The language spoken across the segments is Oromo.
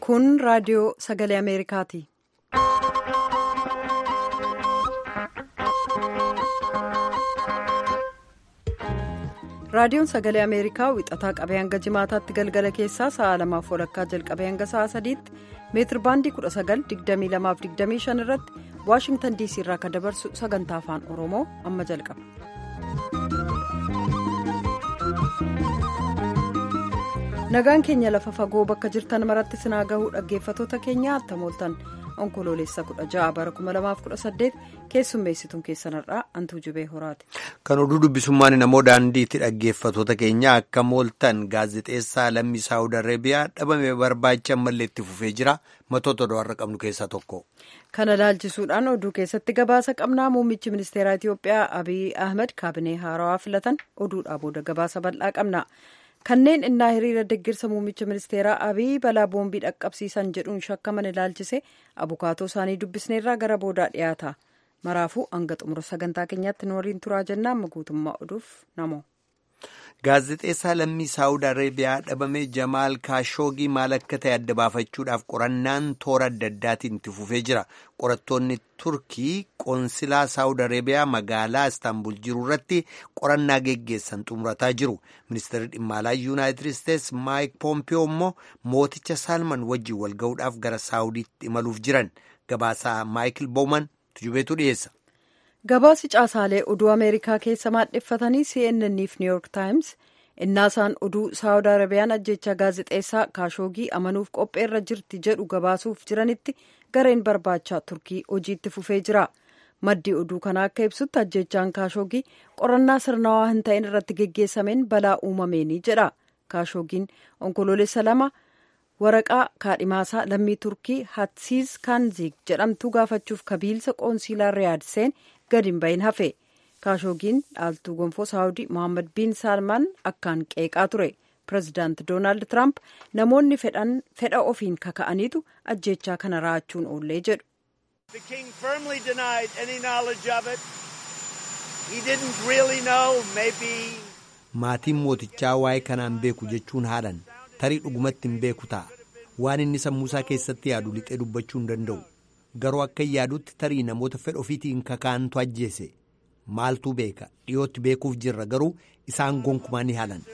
Kun raadiyoo sagalee Ameerikaati. Raadiyoon sagalee Ameerikaa wixataa qabee hanga jimaataatti galgala keessaa sa'a lamaaf walakkaa jalqabee hanga sa'a sadiitti meetir baandii 19,2225 irratti Waashingtan DC irraa kan dabarsu sagantaa afaan Oromoo amma jalqaba. Nagaan keenya lafa fagoo bakka jirtan maratti sinaa gahuu dhaggeeffatoota keenya hattamooltan onkoloolessa 16 bara 2018 keessummeessituun keessanarraa antuu jubee horaati. Kan oduu dubbisummaan namoo daandiitti dhaggeeffatoota keenya akka mooltan gaazexeessaa lammii saawud arabiyaa dhabame barbaacha ammallee itti fufee jira matoota oduu qabnu keessaa tokko. Kana laalchisuudhaan oduu keessatti gabaasa qabnaa muummichi ministeeraa Itiyoophiyaa Abiy Ahmed kaabinee haarawaa filatan oduudhaa booda gabaasa bal'aa qabna. kanneen innaa hiriira deeggarsa muummicha ministeeraa abiy balaa boombii dhaqqabsiisan jedhuun shakkaman ilaalchise abukaatoo isaanii dubbisneerraa gara boodaa dhiyaata maraafuu hanga xumura sagantaa keenyaatti nu waliin turaa jennaa amma guutummaa oduuf namoo. gaazexeessaa lammii saawud arabiyaa dhabame jamaal kaashoogii maal akka ta'e adda baafachuudhaaf qorannaan toora adda addaatiin itti fufee jira qorattoonni turkii qoonsilaa saawud arabiyaa magaalaa istaanbul jiru irratti qorannaa geggeessan xumurataa jiru ministeerri dhimma alaa yuunaayitid isteetsi maayik poompiyoo immoo mooticha saalman wajjin wal ga'uudhaaf gara saawudiitti imaluuf jiran gabaasaa maayikil bowman tujubeetu dhiyeessa. gabaasi caasaalee oduu ameerikaa keessa maadheffatanii cnn fi new york times innaasaan oduu saawud arabiyaan ajjecha gaazexeessaa kaashoogii amanuuf qopheerra jirti jedhu gabaasuuf jiranitti gareen barbaachaa turkii hojiitti fufee jira maddii oduu kana akka ibsutti ajjechaan kaashoogii qorannaa sirnawaa hin ta'in irratti geggeessameen balaa uumameenii jedha kaashoogiin onkoloolessa lama waraqaa kaadhimaasaa lammii turkii hatsiis kaanziig jedhamtu gaafachuuf kabiilsa qoonsiilaa riyaad seen gadi hin bahin hafe kaashoogiin dhaaltuu gonfoo saawudii mohaammed biin saalmaan akkaan qeeqaa ture pireezidaanti doonaald tiraamp namoonni fedha ofiin kaka'aniitu ajjechaa kana raachuun oollee jedhu. maatiin mootichaa waa'ee kanaan beeku jechuun haadhan tarii dhugumatti hin beeku ta'a waan inni sammuusaa keessatti yaadu lixee dubbachuu hin danda'u. garuu akka yaadutti tarii namoota fedha ofiitiin kakaantu ajjeese maaltu beeka dhiyootti beekuuf jirra garuu isaan gonkumaa ni haalan.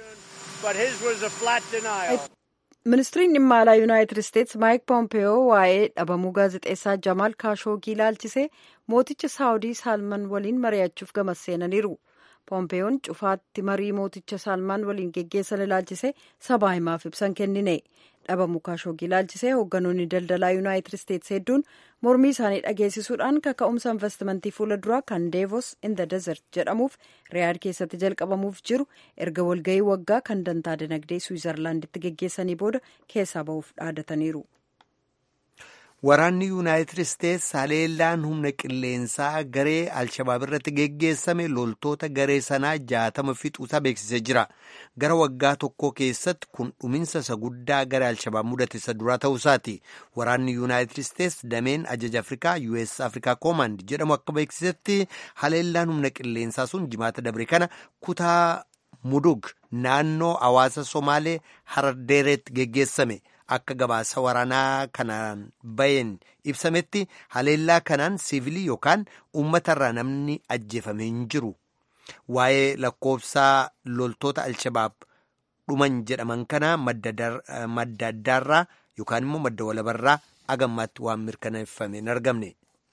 ministiriin dhimma alaa yuunaayitid isteetsi maayik poompeyoo waa'ee dhabamuu gaazexeessaa jamaal kaashoogii ilaalchisee mooticha saawudii saalman waliin mari'achuuf gamas seenaniiru. poompeeyoon cufaatti marii mooticha saalmaan waliin geggeessan ilaalchisee sabaa himaaf ibsan kennine dhabamuu kaashoogii ilaalchisee hoogganoonni daldalaa yuunaayitid isteetsi hedduun mormii isaanii dhageessisuudhaan kaka'umsa investimentii fuula duraa kan deevos in the desert jedhamuuf riyaad keessatti jalqabamuuf jiru erga walga'ii waggaa kan dantaa dinagdee suwizarlaanditti geggeessanii booda keessaa ba'uuf dhaadataniiru. Waraanni Yuunaayitid Isteetsi haleellaan humna qilleensaa garee Alshabaab irratti geggeessame loltoota garee sanaa jaatama fixuusaa beeksisee jira. Gara waggaa tokkoo keessatti kun dhuminsa isa guddaa garee Alshabaab mudate isa duraa ta'uusaati. Waraanni Yuunaayitid Isteetsi dameen ajaja Afrikaa US Afrikaa Command jedhamu akka beeksisetti haleellaan humna qilleensaa sun jimaata dabre kana kutaa Mudug naannoo hawaasa Somaalee Harardeereetti geggeessame. Akka gabaasa waraanaa kanaan baheen ibsametti haleellaa kanaan siivilii yookaan uummatarraa namni ajjeefame hin jiru. Waa'ee lakkoofsaa loltoota Alshabaab dhuman jedhaman kana madda addaarraa yookaan immoo madda walabarraa agammaatti waan mirkaneeffame hin argamne.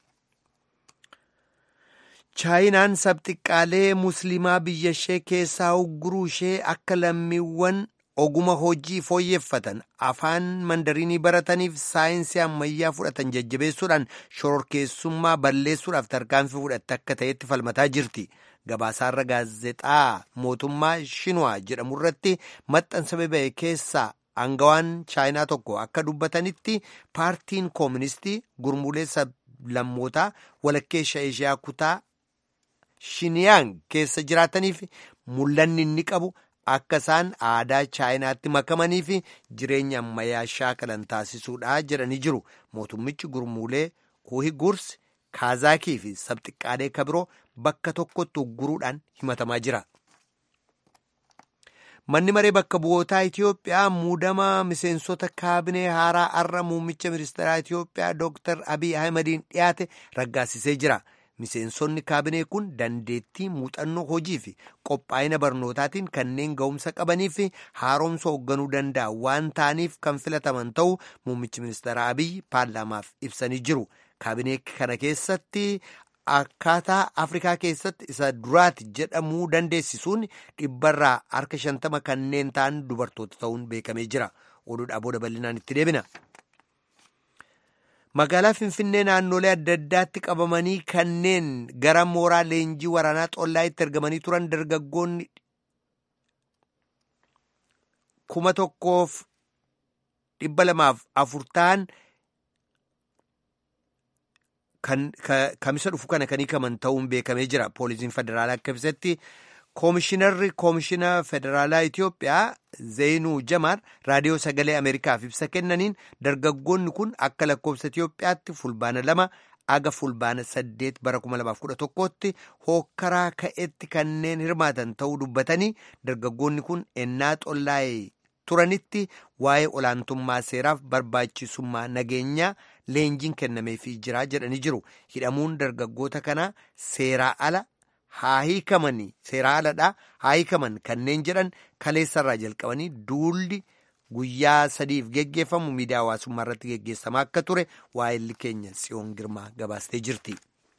Chaayinaan sabxiqqaalee musliimaa biyya ishee keessaa ugguruu ishee akka lammiiwwan. oguma hojii fooyyeffatan afaan mandariinii barataniif saayinsii ammayyaa fudhatan jajjabeessuudhaan shororkeessummaa balleessuudhaaf tarkaanfii fudhatte akka ta'etti falmataa jirti. Gabaasaarra gaazexaa mootummaa Shinwaa jedhamu irratti maxxansa ba'e keessaa aangawaan chaayinaa tokko akka dubbatanitti paartiin kooministii gurmuulee sablammootaa walakkeessa Eeshiyaa kutaa Shiniyaan keessa jiraataniif mul'anni inni qabu. akka isaan aadaa chaayinaatti makamanii fi jireenya ammayyaa shaakalan taasisuudha jedhanii jiru mootummichi gurmuulee uhigurs kaazaakii fi sabxiqqaalee kabiroo bakka tokkotti ugguruudhaan himatamaa jira. manni maree bakka bu'ootaa Itiyoophiyaa muudama miseensota kaabinee haaraa har'a muummicha ministeeraa Itiyoophiyaa Dr. Abiy Ahimadiin dhiyaate raggaasisee jira. Miseensonni kaabinee kun dandeettii muuxannoo hojii fi qophaa'ina barnootaatiin kanneen ga'umsa qabanii fi haaromsa hoogganuu danda'an waan ta'aniif kan filataman ta'uu muummichi ministeera Abiy paarlaamaaf ibsanii jiru. Kaabinee kana keessatti akkaataa Afrikaa keessatti isa duraati jedhamuu dandeessisuun dhibbarraa harka shantama kanneen ta'an dubartoota ta'uun beekamee jira. Oduudhaa booda bal'inaan itti deebina. Magaalaa Finfinnee naannolee adda addaatti qabamanii kanneen gara mooraa leenjii waraanaa xollaayitti ergamanii turan dargaggoonni kuma tokkoof dhibba lamaaf afur ta'an kamisa dhufu kana kan hiikaman ta'uun beekamee jira. Poolisiin federaalaa akka ibsetti koomishinarri koomishina federaalaa Itiyoophiyaa Zeenuu Jamaar raadiyoo sagalee Ameerikaaf ibsa kennaniin dargaggoonni kun akka lakkoofsa Itiyoophiyaatti fulbaana lama aga fulbaana saddeet bara kuma lamaaf kudha tokkootti hookkaraa ka'etti kanneen hirmaatan ta'uu dubbatanii dargaggoonni kun ennaa xollaa'ee turanitti waa'ee olaantummaa seeraaf barbaachisummaa nageenyaa leenjiin kennameefii jira jedhanii jiru. Hidhamuun dargaggoota kanaa seeraa ala haa hiikamanii seeraa aladhaa haa hiikaman kanneen jedhan kaleessarraa jalqabanii duulli guyyaa sadiif geggeeffamu miidiyaa hawaasummaa irratti geggeessamaa akka ture waa'elli keenya tsiyoon girmaa gabaastee jirti.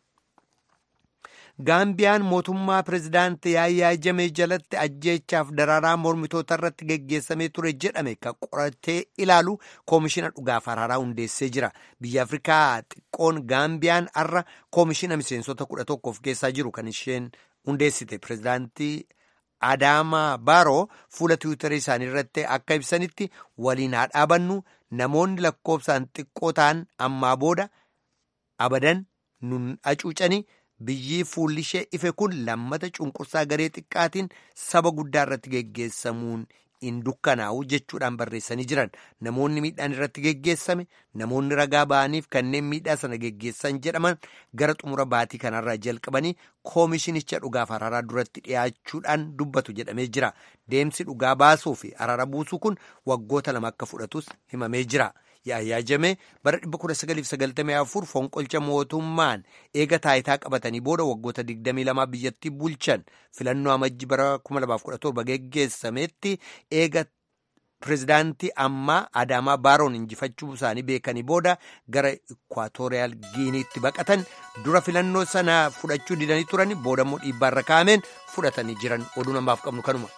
Gaambiyaan mootummaa pirezidaantii Yaayyaa Jamee jalatti ajjeechaaf daraaraa mormitoota irratti geggeessamee ture jedhame kan qoratee ilaalu koomishina dhugaaf araaraa hundeessee jira. Biyya Afrikaa xiqqoon Gaambiyaan har'a koomishina miseensota kudha tokko of keessaa jiru kan isheen hundeessite pirezidaantii Adaamaa Baaroo fuula tiwiitarii isaanii irratti akka ibsanitti waliin haa dhaabannu namoonni lakkoofsaan xiqqoo ta'an ammaa booda abadan nun hacuucanii. Biyyi fuulli ishee ife kun lammata cunqursaa garee xiqqaatiin saba guddaa irratti geggeessamuun hin dukkanaa'u jechuudhaan barreessanii jiran namoonni miidhaan irratti geggeessame namoonni ragaa ba'aniif kanneen miidhaa sana geggeessan jedhaman gara xumura baatii kanarraa jalqabanii koomishinicha dhugaaf araaraa duratti dhiyaachuudhaan dubbatu jedhamee jira deemsi dhugaa baasuu fi araara buusuu kun waggoota lama akka fudhatus himamee jira. Yaayyaa Jamee bara 1994 fonqolcha mootummaan eega taayitaa qabatanii booda waggoota 22 biyyattii bulchan filannoo amajji bara 2017 geggeessametti eega pirezidaantii ammaa Adaamaa Baaroon injifachuu isaanii beekanii booda gara Ikwaatooriyaal Giiniitti baqatan dura filannoo sana fudhachuu didanii turan booda immoo dhiibbaarra kaa'ameen fudhatanii jiran oduu namaaf qabnu kanuma.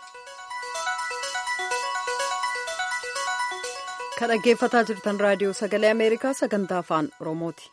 kan dhaggeeffataa jirtan raadiyoo sagalee ameerikaa sagantaa afaan oromooti.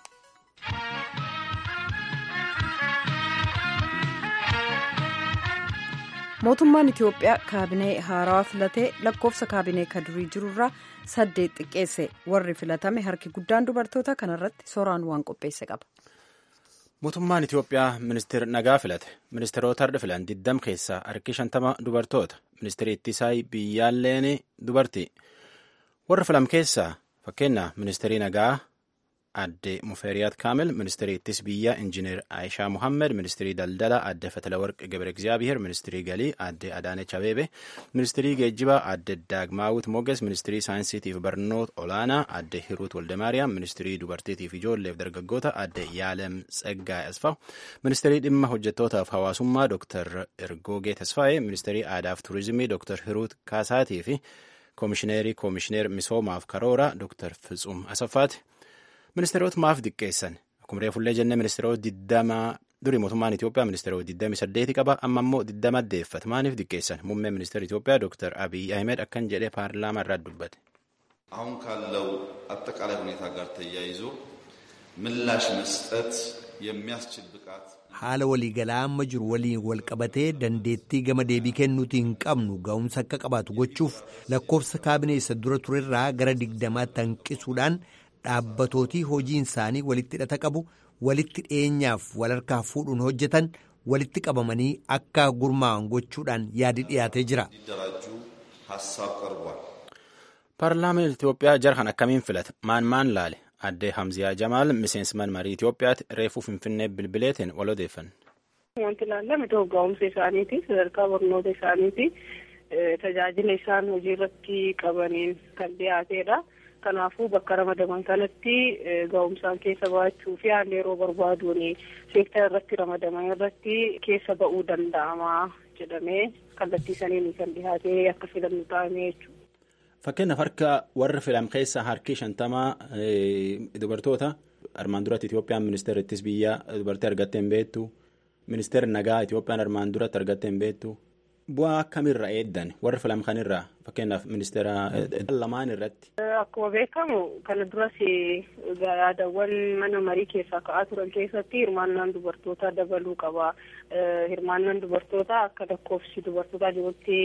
mootummaan itiyoophiyaa kaabinee haarawaa filatee lakkoofsa kaabinee ka durii jirurraa saddeet xiqqeesse warri filatame harki guddaan dubartoota kanarratti sooraan waan qopheesse qaba. mootummaan itiyoophiyaa ministeera nagaa filate ministeerota har'a filan diddam keessaa harki shantama dubartoota ministeerri ittisaa biyyaalleen dubartii. warra filam keessaa fakkeenya ministeerii nagaa adde mufeeriyaat kaamil ministeerii ittis biyyaa injineer aayishaa muhammed ministeerii daldala adde fatalawarq gebre egzaabiher ministeerii galii adde adaanech abeebe ministeerii geejjibaa adde daagmaawut moges ministeerii saayinsiitiif barnoota olaanaa adde hiruut waldemaariyaam ministeerii dubartiitiif ijoolleef dargaggoota adde yaalem tseggaa asfaw ministeerii dhimma hojjettootaaf hawaasummaa dooktar ergoogee tasfaa'ee ministeerii aadaaf turizimii dooktar hiruut kaasaatii fi koomishineerii koomishineer misoomaaf karoora dooktar Fitsum Asaffaati. Ministeerota maaf diqqeessan akkuma reefullee jennee ministeerota diddama durii mootummaan Itoophiyaa ministeerota diddami saddeeti qaba amma immoo diddama addeeffata maaliif diqqeessan muummee ministeera Itoophiyaa dooktar Abiy Ahmed akkan jedhee paarlaamaa irraa dubbate. አሁን ካለው አጠቃላይ ሁኔታ ጋር ተያይዞ ምላሽ መስጠት የሚያስችል ብቃት haala waliigalaa amma jiru waliin wal qabatee dandeettii gama deebii kennuutii hin qabnu ga'umsa akka qabaatu gochuuf lakkoofsa kaabinee isa dura turerraa gara digdamaatti hanqisuudhaan dhaabbatootii hojiin isaanii walitti hidhata qabu walitti dhiyeenyaaf wal harkaa fuudhuun hojjetan walitti qabamanii akka gurmaa'an gochuudhaan yaadi dhiyaatee jira. paarlaamaan Itoophiyaa jarhan akkamiin filata maan maan laale addee Hamziyaa Jamaal miseensman marii Itoophiyaatti reefuu Finfinnee bilbileetiin wal odeeffanne. Wanti ilaallame ta'u ga'umsa isaaniiti sadarkaa barnoota isaaniiti tajaajila isaan hojii irratti qabaniin kan dhiyaatedha. Kanaafuu bakka ramadaman kanatti ga'umsaan keessa ba'achuu fi haalli yeroo barbaaduun seektara irratti ramadaman irratti keessa ba'uu danda'ama jedhamee kallattii saniin kan dhiyaatee akka filannu ta'ame jechuudha. Fakkeenyaaf harka warra filam keessa harki shantamaa dubartoota armaan duratti Itoophiyaan ministeera ittis biyyaa dubartii argattee hin beektu ministeerri nagaa Itoophiyaan armaan duratti argattee hin beektu bu'aa akkamirraa eeddan warra filam kanirraa fakkeenyaaf ministeera lamaan irratti. Akkuma beekamu kana duras yaadawwan mana marii keessaa ka'aa turan keessatti hirmaannaan dubartootaa dabaluu qaba. Hirmaannaan dubartootaa akka lakkoofsi dubartootaa jirutti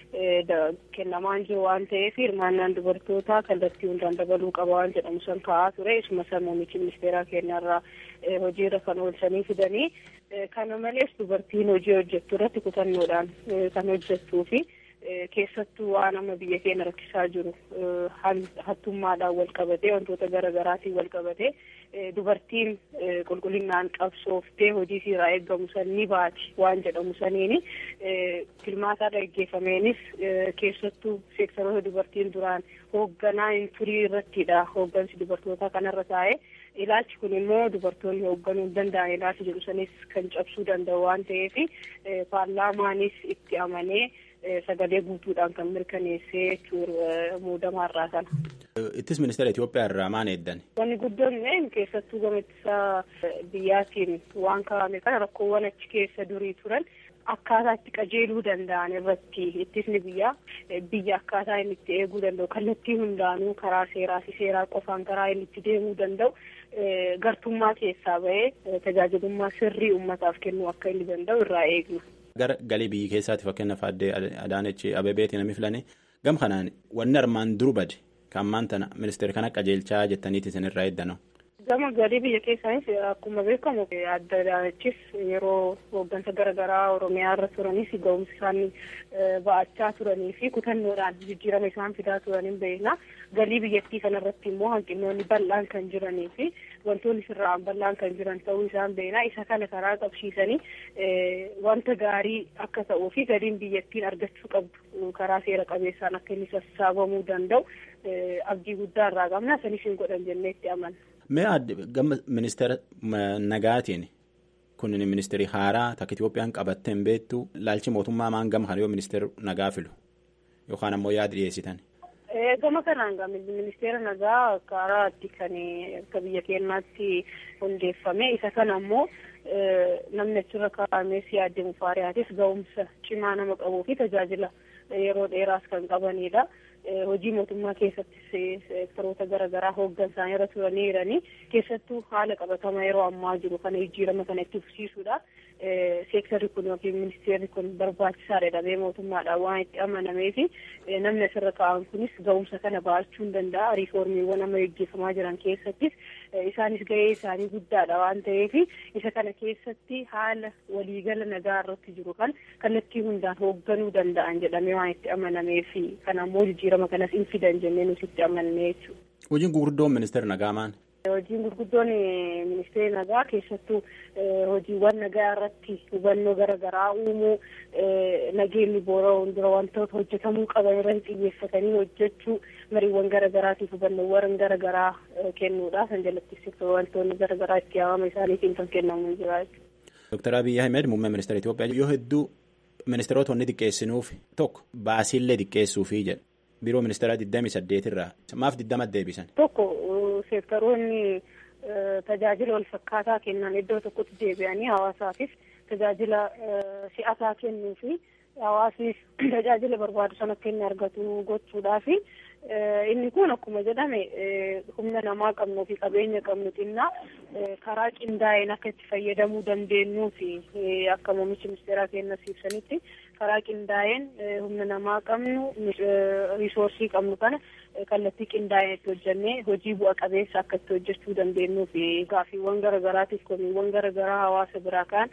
kennamaan jiru waan ta'eef hirmaannaan dubartootaa kallattii hundaan dabaluu qaba waan jedhamu san ka'aa ture. Isuma san muummichi ministeeraa keenyarraa hojiirra kan oolchanii fidanii. Kana malees dubartiin hojii hojjettu irratti kutannoodhaan kan hojjettuu fi keessattuu waan amma biyya keenya rakkisaa jiru hattummaadhaan wal qabatee wantoota garaagaraatiin wal qabatee dubartiin qulqullinaan qabsooftee hojii irraa eeggamu san ni baati waan jedhamu saniini filmaataa dhaggeeffameenis keessattuu seektaroota dubartiin duraan hoogganaa hin turii irrattidha hooggansi dubartootaa kanarra taa'ee. ilaalchi kun immoo dubartoonni hoogganuu hin danda'an ilaalchi jedhu sanis kan cabsuu danda'u waan ta'eef paarlaamaanis itti amanee sagalee guutuudhaan kan mirkaneessee jechuudha muudamaarraa sana. Ittis ministeera Itoophiyaa irraa maal eeddan? Wanni guddoon keessattuu gama ittisaa biyyaatiin waan kaa'ame kana rakkoowwan achi keessa durii turan akkaataa itti qajeeluu danda'an irratti ittisni biyyaa biyya akkaataa inni itti eeguu danda'u kallattii hundaanuu karaa seeraa fi seeraa qofaan karaa inni itti deemuu danda'u gartummaa keessaa bahee tajaajilummaa sirrii uummataaf kennuu akka inni danda'u irraa eegna. Gara galii biyyi keessaatti fakkeenyaaf addee Adaanechi Abebeetiin namni filanii gam kanaan wanni armaan duru bade kan ammaan tana ministeera kana qajeelchaa jettaniiti isinirraa eeddanu. Gama galii biyya keessaanis akkuma beekamu adda Adaanechis yeroo hooggansa garaagaraa Oromiyaa irra turanis ga'umsi isaanii ba'achaa turanii fi kutannoodhaan jijjiirama isaan fidaa turaniin beekna. Galii biyyattii kanarratti immoo hanqinoonni bal'aan kan jiranii fi wantoonni sirraan bal'aan kan jiran ta'uu isaan beekna. Isa kana karaa qabsiisanii wanta gaarii akka ta'uu fi galiin biyyattiin argachuu qabdu karaa seera qabeessaan akka inni sassaabamuu danda'u abdii guddaa irraa qabna. Sanis hin godhan jennee itti amanna. Mee gama ministeera nagaatiin kun ministeerii haaraa takka Itoophiyaan qabattee hin beektu laalchi mootummaa maan gama kana yoo ministeera nagaa filu yookaan ammoo yaada dhiyeessitan. Gama kanaan ministeera nagaa karaa itti kan akka biyya keenyaatti hundeeffame isa kana ammoo namni achirra kaa'amee siyaadde mufaariyaatis ga'umsa cimaa nama qabuu fi tajaajila yeroo dheeraas kan qabanidha. hojii mootummaa keessattis seektaroota garaagaraa hooggan isaanii irra turanii jiranii keessattuu haala qabatamaa yeroo ammaa jiru kana jijjiirama kana itti fufsiisuudha. Seektarri kun yookiin ministeerri kun barbaachisaadha jedhamee mootummaadhaan waan itti amanamee fi namni asirra kaa'an kunis ga'umsa kana ba'achuu hin danda'a. Riiformiiwwan amma gaggeeffamaa jiran keessattis isaanis gahee isaanii guddaadha waan ta'eef isa kana keessatti haala waliigala nagaa irratti jiru kan kallattii hundaan hoogganuu danda'an jedhamee waan itti amanameef kana ammoo jijjiirama kanas hin fidan jennee nuti itti amannee jechuudha. Hojiin gurguddoon ministeera nagaa maal? Hojiin gurguddoon ministeera nagaa keessattuu hojiiwwan nagaa irratti hubannoo garaagaraa uumuu nageenyi boora'uun dura wantoota hojjetamuu qaban irratti xiyyeeffatanii hojjechuu mariiwwan garaagaraatiif hubannoowwan garaagaraa kennuudha. Kan jalatti wantoonni garaagaraa itti yaamama isaaniitiin kan kennamu jira jechuudha. Dooktar Abiyyi Ahmed muummee ministeera Itoophiyaa yoo hedduu ministeerota wanni xiqqeessinuuf tokko baasiillee xiqqeessuufi jedha. Biiroo ministeeraa 28 irraa maaf 20 deebisan. Tokko seektaroonni tajaajila wal fakkaataa kennan iddoo tokkotti deebi'anii hawaasaafis tajaajila si'ataa kennuu fi hawaasnis tajaajila barbaadu sana akka inni argatu gochuudhaafi inni kun akkuma jedhame humna namaa qabnuu fi qabeenya qabnu xinnaa karaa qindaa'een akka itti fayyadamuu dandeenyuu fi akka muummichi ministeeraa keenyas ibsanitti karaa qindaa'een humna namaa qabnu risoorsii qabnu kana kallattii qindaa'een itti hojjennee hojii bu'a qabeessa akka itti hojjechuu dandeenyuu fi gaaffiiwwan garaagaraatiif komiiwwan garaagaraa hawaasa biraa kaan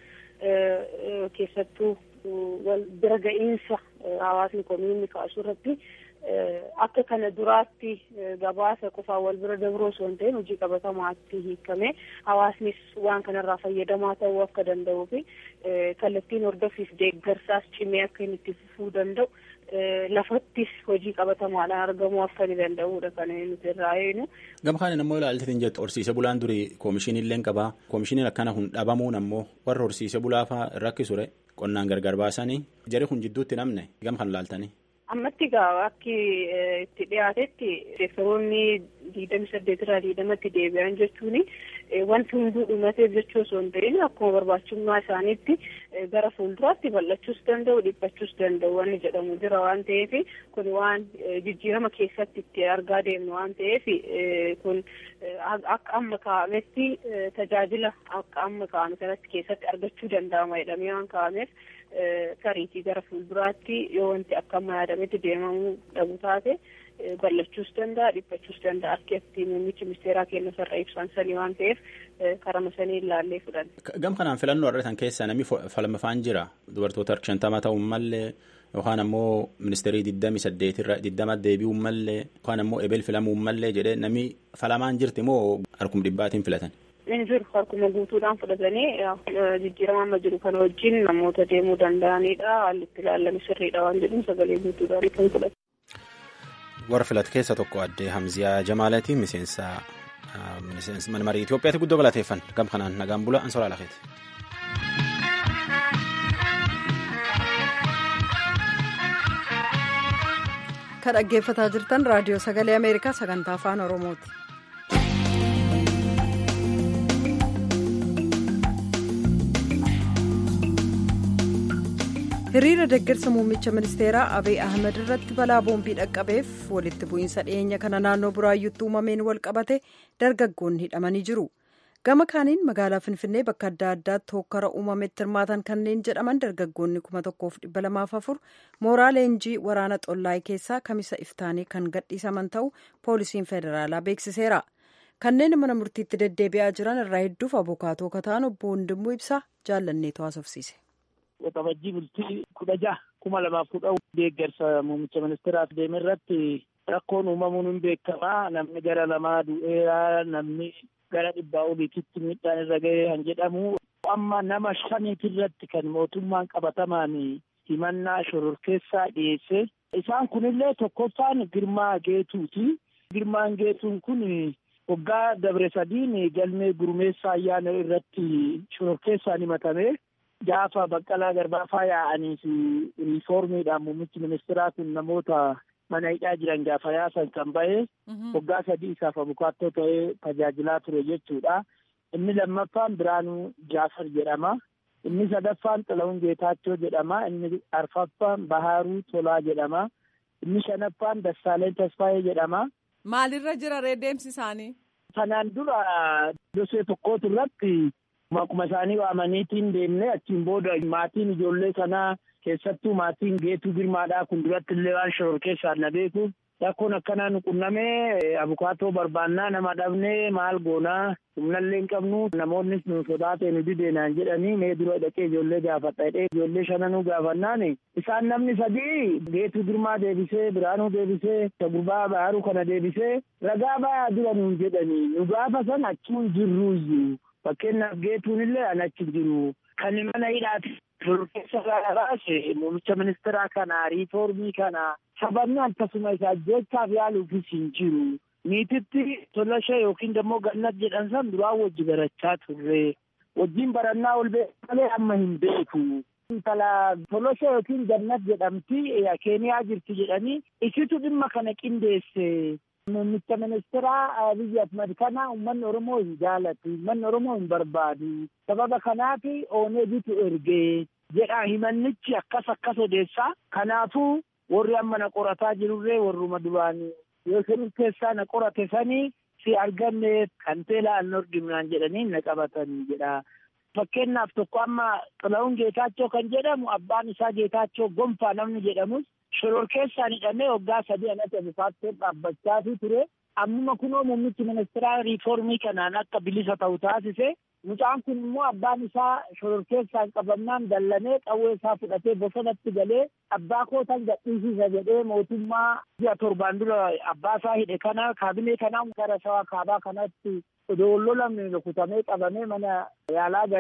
keessattuu bira ga'iinsa hawaasni komiinni kaasu irratti akka kana duraatti gabaasa qofaan wal bira dabroo osoo hin ta'in hojii qabatamaatti hiikamee hawaasnis waan kanarraa fayyadamaa ta'uu akka danda'uu fi kallattiin hordoffiif deeggarsaas cimee akka inni itti fufuu danda'u lafattis hojii qabatamaadhaan argamuu akka ni danda'uudha kan nuti irraa eegnu. Gama kaaniin ammoo ilaalteetiin jettu horsiise bulaan durii koomishiniin illee qabaa koomishiniin akkana kun dhabamuun ammoo warra horsiise bulaa fa'aa rakkisure qonnaan gargar baasanii jari kun jidduutti namne gama kan ilaaltanii. ammatti gaa akki itti dhiyaatetti seektoroonni diidami saddeetirraa diidamatti deebi'an jechuun wanti hunduu dhumateef jechuu osoo hin ta'in akkuma barbaachisummaa isaaniitti gara fuulduraatti bal'achuus danda'u dhiphachuus danda'u wanni jedhamu jira waan ta'eef kun waan jijjiirama keessatti itti argaa deemnu waan ta'eef kun akka amma kaa'ametti tajaajila akka amma kaa'ame kanatti keessatti argachuu danda'ama jedhamee waan kaa'ameef tariitii gara fuulduraatti yoo wanti akka amma yaadametti deemamuu dhabu taate bal'achuus danda'a dhiphachuus danda'a akka itti muummichi ministeeraa kennu sarara ibsan sanii waan ta'eef karama sanii ilaallee fudhan. Gam kanaan filannoo argatan keessa namni falmafaan jira dubartoota shantamaa ta'uun mallee yookaan ammoo ministeerii digdami saddeetirra digdama deebi'uun mallee yookaan ammoo ebel filamuun mallee jedhee namni falamaan jirti moo harkum dhibbaatiin filatan. Inni jiru harkuma guutuudhaan fudhatanii jijjiirama amma jiru kana wajjin namoota deemuu danda'anidha. Haalli itti ilaalame sirriidha waan jedhuun sagalee guutuudhaan kan fudhatu. Warra filat keessa tokko addee Hamziyaa Jamaalaati miseensa mana marii Itoophiyaatti guddoo galateeffan gam kanaan nagaan bula ansoraa lakeeti. Kan dhaggeeffataa jirtan raadiyoo sagalee Ameerikaa sagantaa afaan Oromooti. hiriira deeggarsa muummicha ministeeraa abiy ahmed irratti balaa boombii dhaqqabeef walitti bu'iinsa dhiyeenya kana naannoo buraayyuutti uumameen wal qabate dargaggoonni hidhamanii jiru gama kaaniin magaalaa finfinnee bakka adda addaatti hokkara uumametti hirmaatan kanneen jedhaman dargaggoonni kuma tokkoof dhibba lamaaf afur mooraa leenjii waraana xollaayee keessaa kamisa iftaanii kan gadhiisaman ta'u poolisiin federaalaa beeksiseera kanneen mana murtiitti deddeebi'aa jiran irraa hedduuf abukaatoo kataan obbo Hundimmuu ibsaa jaallanneetu haasofsiise. Waxabajjii bultii kudha jaha kuma lamaaf kudha deeggarsa muummicha ministeeraaf deeme irratti rakkoon uumamuun hin beekamaa namni gara lamaa du'eera namni gara dhibbaa oliititti miidhaan irra ga'ee kan jedhamu amma nama shaniit irratti kan mootummaan qabatamaan himannaa shororkeessaa dhiyeesse isaan kunillee tokkoffaan girmaa geetuuti girmaan geetuun kun waggaa dabre sadiin galmee gurmeessaa ayyaana irratti shororkeessaan himatame gaafa baqqalaa garbaafaa yaa'anii fi riiformiidhaan muummichi ministeeraa kun namoota mana hidhaa jiran gaafa yaasan kan ba'e waggaa sadii isaaf abukaattoo ta'ee tajaajilaa ture jechuudha. Inni lammaffaan Biraanuu Jaafar jedhama. Inni sadaffaan Xilawun Geetaachoo jedhama. Inni arfaffaan Bahaaruu Tolaa jedhama. Inni shanaffaan Dassaaleen Tasfaayee jedhama. Maalirra jira deemsi isaanii? Kanaan dura dosee tokkootu irratti Akkuma isaanii waamaniitiin deemnee achiin booda maatiin ijoollee sanaa keessattuu maatiin geetuu girmaadhaa kun duratti illee waan shororkeessaan na beeku rakkoon akkanaa nu qunnamee abukaatoo barbaannaa nama dhabnee maal goonaa humnallee hin qabnu namoonnis nu sodaatee nu dideenaan jedhanii mee dura dhaqee ijoollee gaafadha jedhee ijoollee shananuu gaafannaan isaan namni sadii geetuu girmaa deebisee biraanuu deebisee gurbaa baharuu kana deebisee ragaa ba'aa dura nuun jedhanii nu gaafa san achuun jirruuyyuu. Fakkeenyaaf geetuun illee an achi jiru kan mana hidhaati shororkeessa baase muummicha ministeeraa kana riiformii kana sababni akkasuma isaa jechaaf yaaluufis hin jiru. Niititti tolashee yookiin immoo gannat jedhan san duraan wajji barachaa turre. Wajjin barannaa ol beeku malee amma hin beeku. Intala tolashee yookiin gannat jedhamti keeniyaa jirti jedhanii isitu dhimma kana qindeesse. Muummicha ministeeraa Abiy Ahmed kana uummanni Oromoo hin jaalatu. Uummanni Oromoo hin barbaadu. Sababa kanaaf ooneebitu ergee jedha himannichi akkas akkas odeessaa. Kanaafuu warri amma na qorataa jirurree warruma duraan yoo keessaa na qorate sanii si arganne kan teelaa an argimnaan jedhanii na qabatanii jedha. Fakkeenyaaf tokko amma Xilawun Geetaachoo kan jedhamu abbaan isaa Geetaachoo Gonfaa namni jedhamus shororkeessaan hidhamee waggaa sadii anatti abukaattoon dhaabbachaa ture. Ammuma kunoo muummichi ministeeraa riiformii kanaan akka bilisa ta'u taasise. Mucaan kun immoo abbaan isaa shororkeessaan qabamnaan dallanee qawwee isaa fudhatee bosonatti galee abbaa kootan gadhiisisa jedhee mootummaa ji'a torbaan dura abbaa isaa hidhe kana kaabinee kanaa gara shawaa kaabaa kanatti odoo lolamne rukutamee qabamee mana yaalaa galee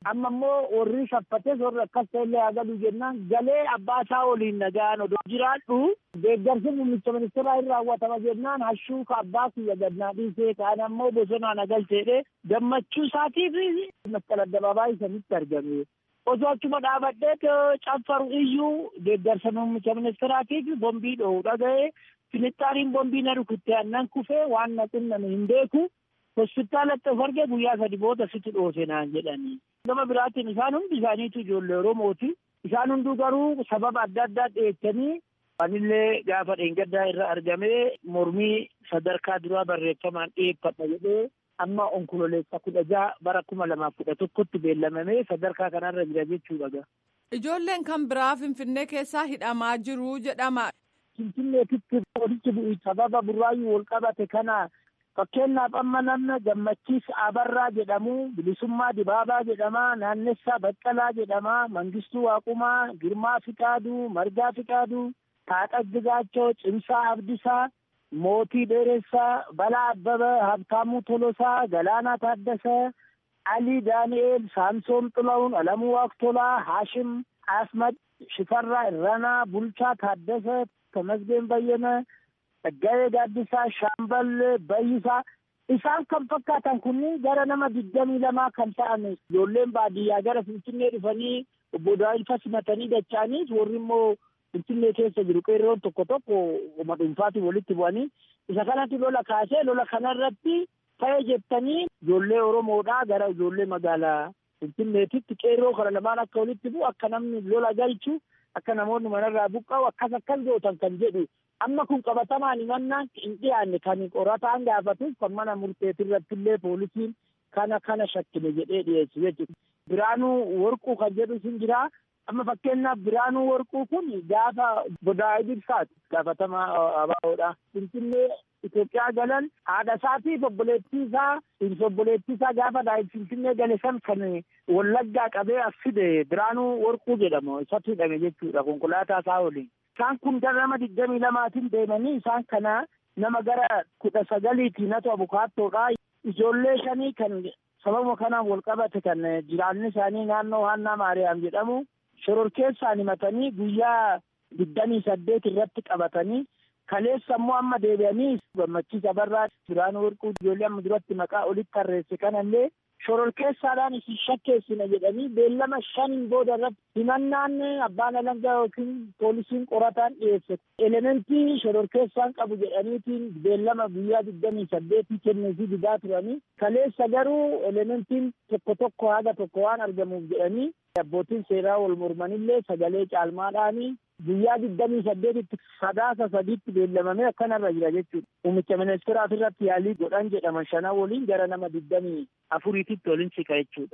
amma immoo warri shaffates warri akkas ta'ellee haa galu jennaan galee abbaa isaa waliin nagaan odoo jiraadhu deeggarsi muummicha ministeeraa hin raawwatama jennaan hashuu ka abbaa kiyya gadnaa dhiisee kaan ammoo bosonaa nagalcheedhe gammachuu isaatiif masqala addabaabaa isanitti argame. osoo achuma dhaabadhee caffaru iyyuu deeggarsa muummicha ministeeraatiif bombii dho'uu dhaga'ee finixxaaniin bombii na rukutte annan kufee waan na xinname hin beeku hospitaalatti of arge guyyaa sadi booda sitti dhoose naan jedhanii. Gama biraatiin isaan hundi isaaniitu ijoollee Oromooti. Isaan hunduu garuu sababa adda addaa dhiyeessanii anillee gaafa dheengaddaa irra argamee mormii sadarkaa duraa barreeffamaan dhiyeeffadha jedhee amma onkololeessa kudha jaha bara kuma lamaaf kudha tokkotti beellamamee sadarkaa kanarra jira jechuudha. Ijoolleen kan biraa Finfinnee keessaa hidhamaa jiru jedhama. Finfinneetitti walitti bu'i sababa burraayyuu wal qabate kana fakkeenyaaf amma namni gammachiis abarraa jedhamu bilisummaa dibaabaa jedhama naannessaa baqqalaa jedhama mangistuu waaqumaa girmaa fiqaaduu margaa fiqaaduu taadhaa jigaachoo cimsaa abdisaa mootii dheeressaa balaa abbaba habtaamuu tolosaa galaanaa taaddasaa alii daani'eel saamsoon xula'uun alamuu waaqtolaa haashim asmad shifarraa irranaa bulchaa taaddasa tamasgeen bayyana Tsaggaayee Gaaddisaa, Shaambal Bayyisaa isaan kan fakkaatan kunniin gara nama digdamii lamaa kan ta'an ijoolleen baadiyyaa gara Finfinnee dhufanii obbo Daawilfa simatanii dacha'aniif warri immoo Finfinnee keessa jiru qeerroon tokko tokko uma dhuunfaatiin walitti bu'anii isa kanatti lola kaasee lola kanarratti ta'e jettanii ijoollee Oromoodhaa gara ijoollee magaalaa Finfinneetitti qeerroo kana lamaan akka walitti bu'u akka namni lola galchu akka namoonni manarraa buqqa'u akkas akkas gootan kan jedhu amma kun qabatamaan himannaan hin dhiyaanne kan qorataan gaafatuuf kan mana murteetirratti illee poolisiin kana kana shakkine jedhee dhiyeessu jechuudha. Biraanuu warquu kan jedhu sin jira. Amma fakkeenyaaf biraanuu warquu kun gaafa godaa'ee ibsaati gaafatamaa abaaboodha. Finfinnee Itoophiyaa galan haadha isaatiif obboleettii isaa obboleettii isaa gaafa daa'im Finfinnee gale san kan wallaggaa qabee as fide biraanuu warquu jedhamu isatti hidhame jechuudha konkolaataa isaa waliin. Isaan kun gara nama digdamii lamaatiin deemanii isaan kana nama gara kudha sagaliitii natu abukaattoodha. Ijoollee shanii kan sababa kanaan wal qabate kan jiraanni isaanii naannoo Haannaa Maariyaam jedhamu shororkeessaan himatanii guyyaa digdamii saddeet irratti qabatanii kaleessa immoo amma deebi'anii gammachiisa barraa biraanuu warquu ijoollee amma duratti maqaa olitti tarreesse kanallee shororkeessaadhaan isin shakkeessina jedhanii beellama shaniin booda irratti himannaan abbaan alangaa yookiin poolisiin qorataan dhiyeesse elementii shororkeessaan qabu jedhaniitiin beellama guyyaa digdamii saddeetii kenneefii didaa turanii kaleessa garuu elementiin tokko tokko haga tokko waan argamuuf jedhanii abbootiin seeraa wal mormanillee sagalee caalmaadhaanii guyyaa digdamii saddeetitti sadaasa sadiitti beellamamee akkanarra jira jechuudha. Muummicha ministeeraaf irratti yaalii godhan jedhaman shanan waliin gara nama digdamii afuriititti waliin siqa jechuudha.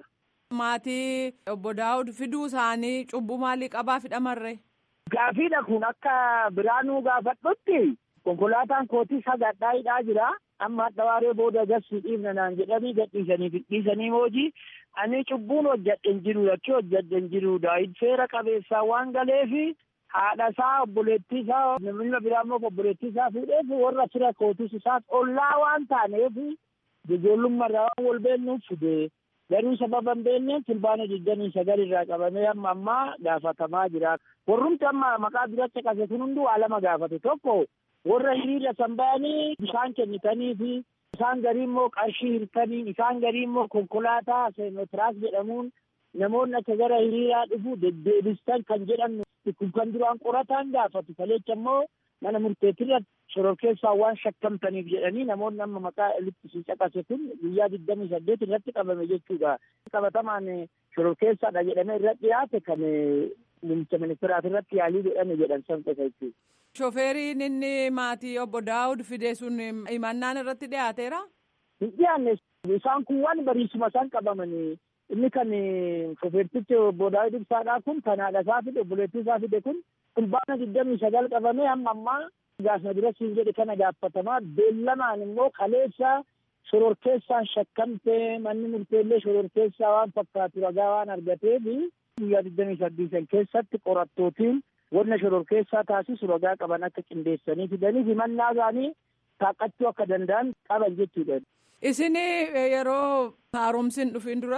Maatii obbo Daawud fiduu isaanii cubbuu maalii qabaa fidhamarre? Gaafiidha kun akka biraanuu gaafadhutti konkolaataan kootii sagadhaa hidhaa jira. Amma hadha waaree booda gassi dhiifna naan jedhanii gadhiisanii fidhiisanii hojii ani cubbuun hojjadhe hin jiru yakki hojjadhe hin jiru daa'id seera qabeessaa waan galeefi haadha isaa obboleettii isaa namni biraa immoo obboleettii isaa fuudheef warra fira kootis isaas ollaa waan taaneef ijoollummaa waan wal beennuuf fide garuu sababa hin beekneen fulbaana digdamii sagal irraa qabamee amma ammaa gaafatamaa jira. Warrumti amma maqaa duratti qase kun hunduu waa lama gaafate tokko warra hiriira san ba'anii bishaan kennitanii fi isaan garii immoo qarshii hirtanii isaan garii immoo konkolaataa seenotiraas jedhamuun namoonni akka gara hiriiraa dhufu deddeebistan kan jedhan kun kan duraan qorataan gaafatu kaleecha immoo mana murteetirra shororkeessaa waan shakkamtaniif jedhanii namoonni amma maqaa olitti si caqase kun guyyaa digdamii saddeet irratti qabame jechuudha. Qabatamaan shororkeessaadha jedhamee irratti dhiyaate kan muummicha ministeeraaf irratti yaalii godhame jedhan san qofa jechuudha. Shofeeriin inni maatii obbo Daawud fide sun himannaan irratti dhiyaateera? Hin dhiyaanne isaan kun waan bariisuma isaan qabamanii inni kan shofeertichi obbo Daawud ibsaadhaa kun kan haadha isaa fide obboleettii isaa fide kun fulbaana digdamii sagal qabamee hamma ammaa gaafna dura siin jedhe kana gaafatamaa beellamaan immoo kaleessa shororkeessaan shakkamtee manni murteellee shororkeessaa waan fakkaatu ragaa waan argateef guyyaa digdamii saddeetan keessatti qorattootiin wanna shororkeessaa taasisu ragaa qaban akka qindeessanii fidanii himannaa isaanii taaqqachuu akka danda'an qaban jechuudha. Isin yeroo haaromsiin dhufin duras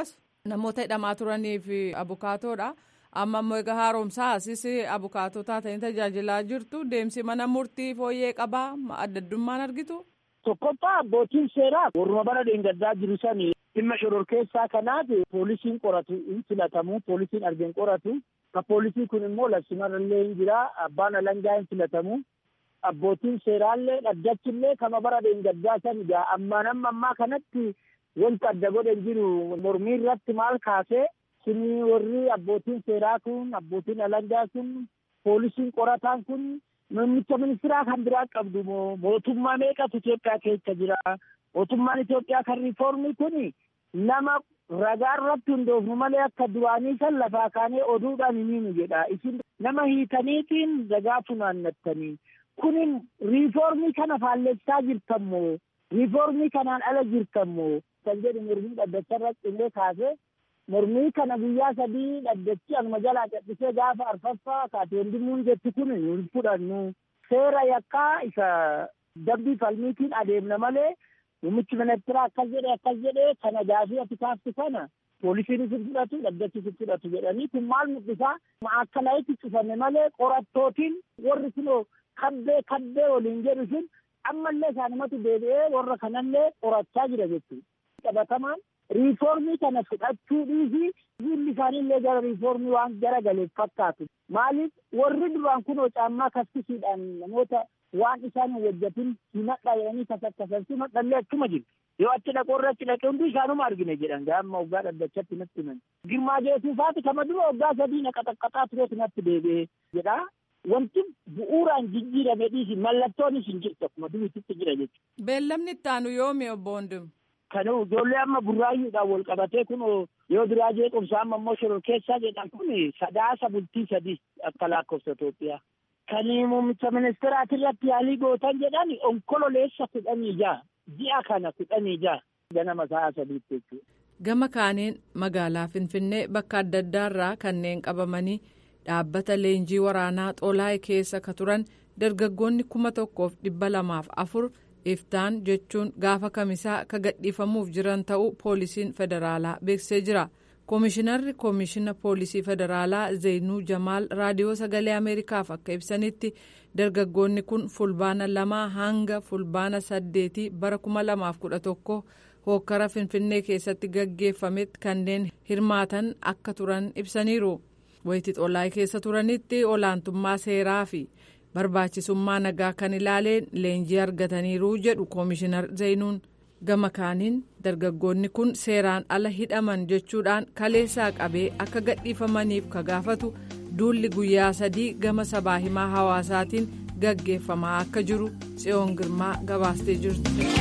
namoota hidhamaa turaniif abukaatoodha. Amma immoo egaa haaromsaa asis abukaatoo taatanii tajaajilaa jirtu deemsi mana murtii fooyyee qabaa adda addummaan argitu. Tokkoffaa abbootiin seeraa warruma bara dheengaddaa jiru sani dhimma shororkeessaa kanaaf poolisiin qoratu hin filatamu poolisiin argeen qoratu ka poolisii kun immoo labsimarrallee hin jira abbaan alangaa hin filatamu abbootiin seeraallee dhaddachillee kama bara dheengaddaa san egaa ammaan amma ammaa kanatti wanta adda godhan jiru mormii irratti maal kaasee sini warri abbootiin seeraa kun abbootiin alangaa kun poolisiin qorataan kun muummicha ministeeraa kan biraa qabdu moo mootummaa meeqatu Itoophiyaa keessa jira mootummaan Itoophiyaa kan riifoormii kun nama ragaa irratti hundoofnu malee akka duraanii san lafaa kaanee oduudhaan himiinu jedha isin nama hiikaniitiin ragaa funaannattanii kunin riifoormii kana faallessaa jirtammoo riifoormii kanaan ala jirtammoo kan jedhu mormii dhaddacha irratti illee kaasee mormii kana guyyaa sadii dhaddachi anuma jalaa cadhisee gaafa arfaffaa kaatee hundimuun jetti kun hin fudhannu seera yakkaa isa dabbii falmiitiin adeemna malee muummichi ministeeraa akkas jedhe akkas jedhe kana gaafii ati kaaftu kana poolisiin isin fudhatu dhaddachi isin fudhatu jedhanii kun maal mul'isaa akka layitti cufanne malee qorattootiin warri kunoo kabbee kabbee waliin jedhu sun ammallee isaanumatu deebi'ee warra kanallee qorachaa jira jechuudha. Qabatamaan riifoormii kana fudhachuu dhiisii fuulli isaaniillee gara riifoormii waan gara galeef fakkaatu. Maaliif warri duraan kunoo caammaa kaffisiidhaan namoota waan isaan hin hojjetin himadhaa jedhanii kasakkasan himadhallee achuma jiru. Yoo achi dhaqoo irra achi dhaqee hundi isaanuma argine jedhan gaama waggaa dhaddachatti natti himan. Girmaa jeesuufaati kama dura waggaa sadii na qaxaqqaxaa tureetu natti deebi'ee jedha. Wanti bu'uuraan jijjiirame dhiisi mallattoonis hin jirtu akkuma duriitti jira jechuudha. Beellamni itti aanu yoomi obbo Hundum? Kan ijoollee amma burraayyuudhaan wal qabatee kun yoo duraa jeequmsa amma immoo shororkeessaa jedhan kun sadaasa bultii sadii akka lakkoofsa Itoophiyaa. Kan muummicha ministeeraati irratti yaalii gootan jedhan onkololeessa kudhanii ja'a. Ji'a kana kudhanii ja'a. Ganama sa'a sadiitti jechuudha. Gama kaaniin magaalaa Finfinnee bakka adda addaarraa kanneen qabamanii dhaabbata leenjii waraanaa xoolaa'ee keessa ka turan dargaggoonni kuma tokkoof dhibba lamaaf afur iftaan jechuun gaafa kamisaa ka gadhiifamuuf jiran ta'uu poolisiin federaalaa beeksisee jira. koomishinarri koomishina poolisii federaalaa zeenuu jamaal raadiyoo sagalee ameerikaaf akka ibsanitti dargaggoonni kun fulbaana lamaa hanga fulbaana saddeetii bara kuma lamaaf kudha tokko hookkara finfinnee keessatti gaggeeffametti kanneen hirmaatan akka turan ibsaniiru. wayitii xoolaa'ee keessa turanitti olaantummaa seeraa fi barbaachisummaa nagaa kan ilaaleen leenjii argataniiru jedhu koomishinar zeenuun gama kaaniin dargaggoonni kun seeraan ala hidhaman jechuudhaan kaleessaa qabee akka gadhiifamaniif ka gaafatu duulli guyyaa sadii gama sabaa himaa hawaasaatiin gaggeeffamaa akka jiru tsiyoon girmaa gabaastee jirti.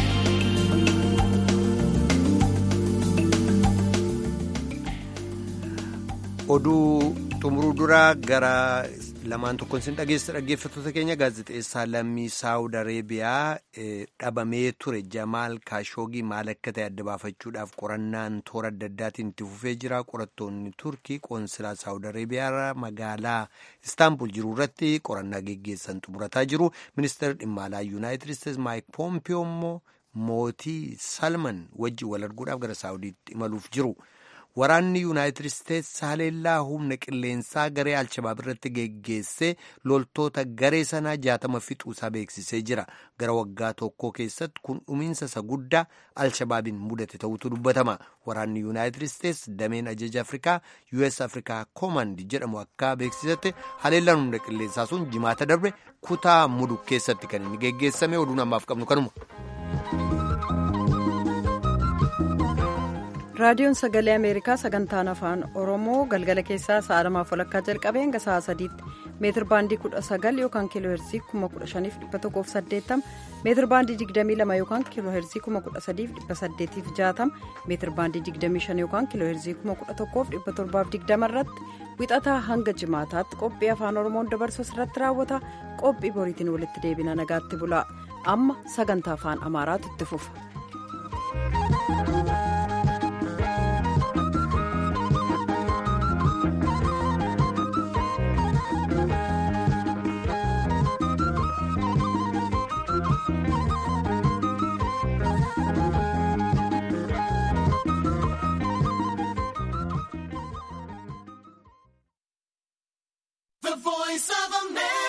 oduu xumuruu duraa gara lamaan tokkoon sin dhageessa dhaggeeffattoota keenya gaazexeessaa lammii saawud areebiyaa dhabamee ture jamaal kaashoogii maal akka ta'e adda baafachuudhaaf qorannaan toora adda addaatiin itti fufee jira qorattoonni turkii qoonsilaa saawud areebiyaa magaalaa istaanbul jiru irratti qorannaa geggeessan xumurataa jiru ministeerri dhimma alaa yuunaayitid isteetsi maayik poompiyoo immoo mootii salman wajjin wal arguudhaaf gara saawudiitti imaluuf jiru. waraanni yuunaayitid isteetsi haleellaa humna qilleensaa garee alshabaab irratti geggeessee loltoota garee sanaa jaatama fixuusaa beeksisee jira gara waggaa tokko keessatti kun dhumiinsa isa guddaa alshabaabiin mudate ta'utu dubbatama waraanni yuunaayitid isteetsi dameen ajaja afrikaa us afrikaa koomandi jedhamu akka beeksisetti haleellaan humna qilleensaa sun jimaata darbe kutaa muduk keessatti kan inni geggeessame oduun ammaaf qabnu kanuma. raadiyoon sagalee ameerikaa sagantaan afaan oromoo galgala keessaa sa'a lamaaf walakkaa jalqabee hanga sa'a sadiitti meetir baandii kudha sagal yookaan kiiloo heerzii kuma kudha shaniif dhibba tokkoof saddeettama meetir baandii digdamii lama yookaan kiiloo heerzii kuma kudha sadiif dhibba saddeetiif jaatama meetir baandii digdamii shan yookaan kiiloo heerzii kuma kudha tokkoof dhibba torbaaf digdama irratti wixataa hanga jimaataatti qophii afaan oromoon dabarsu irratti raawwata qophii boriitiin walitti deebina nagaatti bulaa amma sagantaa afaan amaaraatu itti fufa. Voice of America.